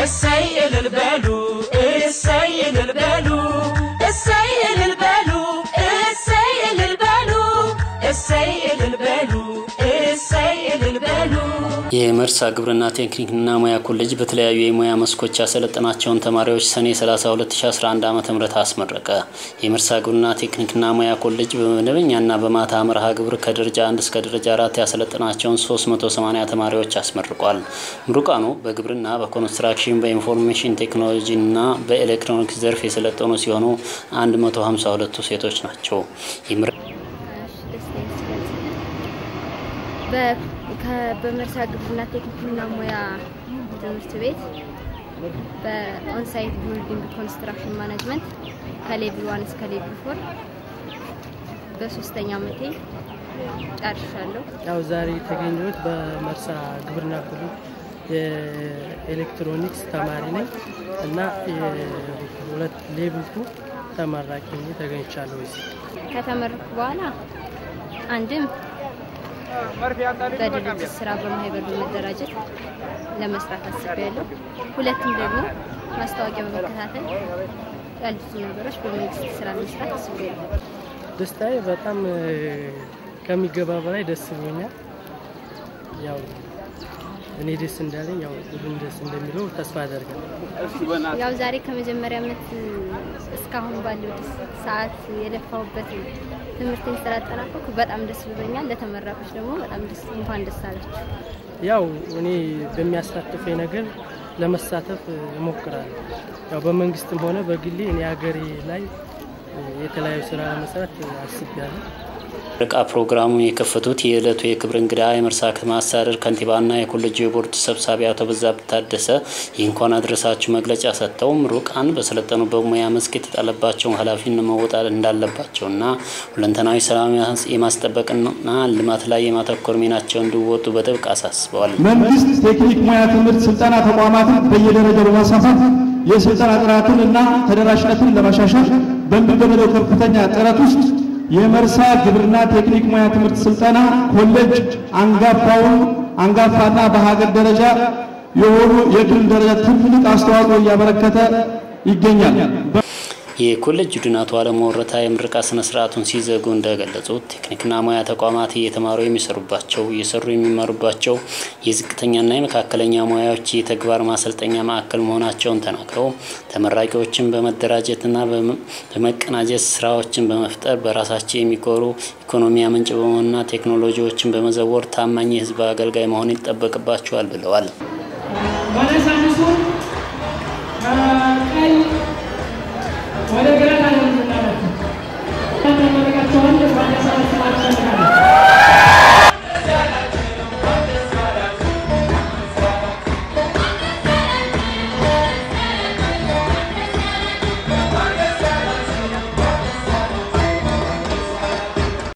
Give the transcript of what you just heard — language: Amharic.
እሰይ እልል በሉ እሰይ እልል በሉ እሰይ እልል በሉ እሰይ እልል በሉ እሰይ እልል በሉ እሰይ እልል በሉ የመርሳ ግብርና ቴክኒክና ሙያ ኮሌጅ በተለያዩ የሙያ መስኮች ያሰለጠናቸውን ተማሪዎች ሰኔ 30 2011 ዓ ም አስመረቀ። የመርሳ ግብርና ቴክኒክና ሙያ ኮሌጅ በመደበኛና በማታ መርሃ ግብር ከደረጃ 1 እስከ ደረጃ 4 ያሰለጠናቸውን 380 ተማሪዎች አስመርቋል። ምሩቃኑ በግብርና፣ በኮንስትራክሽን፣ በኢንፎርሜሽን ቴክኖሎጂና በኤሌክትሮኒክስ ዘርፍ የሰለጠኑ ሲሆኑ 152ቱ ሴቶች ናቸው። በመርሳ ግብርና ቴክኒክና ሙያ ትምህርት ቤት በኦንሳይት ቢልዲንግ ኮንስትራክሽን ማኔጅመንት ከሌቭል ዋን እስከ ሌቭል ፎር በሶስተኛ ዓመቴ ጨርሻለሁ። ያው ዛሬ የተገኘሁት በመርሳ ግብርና ኮሌጅ የኤሌክትሮኒክስ ተማሪ ነኝ እና የሁለት ሌቭል ቱ ተመራቂ ሆኜ ተገኝቻለሁ። እዚህ ከተመረኩ በኋላ አንድም በድርጅት ስራ በማህበር በመደራጀት ለመስራት አስቤያለሁ። ሁለትም ደግሞ ማስታወቂያ በመከታተል ያሉትን ነገሮች በመንግስት ስራ መስራት አስቤያለሁ። ደስታዬ በጣም ከሚገባ በላይ ደስ ብሎኛል። ያው እኔ ደስ እንዳለኝ ያው ሁሉም ደስ እንደሚለው ተስፋ አደርጋለሁ። ያው ዛሬ ከመጀመሪያ ዓመት እስካሁን ባለው ሰዓት የለፋሁበት ትምህርትን ስላጠናቀኩ በጣም ደስ ብሎኛል። ለተመራቆች ደግሞ በጣም ደስ እንኳን ደስ አላችሁ። ያው እኔ በሚያሳትፈኝ ነገር ለመሳተፍ እሞክራለሁ። ያው በመንግስትም ሆነ በግሌ እኔ ሀገሬ ላይ የተለያዩ ስራ ለመስራት አስቤያለሁ። ምረቃ ፕሮግራሙን የከፈቱት የዕለቱ የክብር እንግዳ የመርሳ ከተማ አስተዳደር ከንቲባና የኮሌጁ የቦርድ ሰብሳቢ አቶ በዛብህ ታደሰ የእንኳን አድረሳችሁ መግለጫ ሰጥተው ምሩቃን በሰለጠኑበት ሙያ መስክ የተጣለባቸውን ኃላፊነት መወጣት እንዳለባቸውና ሁለንተናዊ ሰላም የማስጠበቅና ልማት ላይ የማተኮር ሚናቸውን እንዲወጡ በጥብቅ አሳስበዋል። መንግስት ቴክኒክ ሙያ ትምህርት ስልጠና ተቋማትን በየደረጃው በማስፋፋት የስልጠና ጥራትን እና ተደራሽነትን ለማሻሻል በሚደረገው ከፍተኛ ጥረት ውስጥ የመርሳ ግብርና ቴክኒክ ሙያ ትምህርት ስልጠና ኮሌጅ አንጋፋውን አንጋፋና በሀገር ደረጃ የሆኑ የክልል ደረጃ ትልቅ አስተዋጽኦ እያበረከተ ይገኛል። የኮሌጅ ቡድን አቶ አለሙ ወረታ የምረቃ ስነ ስርዓቱን ሲዘጉ እንደገለጹት ቴክኒክና ሙያ ተቋማት እየተማሩ የሚሰሩባቸው እየሰሩ የሚማሩባቸው የዝቅተኛና የመካከለኛ ሙያዎች የተግባር ማሰልጠኛ ማዕከል መሆናቸውን ተናግረው ተመራቂዎችን በመደራጀትና በመቀናጀት ስራዎችን በመፍጠር በራሳቸው የሚኮሩ ኢኮኖሚ ምንጭ በመሆንና ቴክኖሎጂዎችን በመዘወር ታማኝ የህዝብ አገልጋይ መሆን ይጠበቅባቸዋል ብለዋል።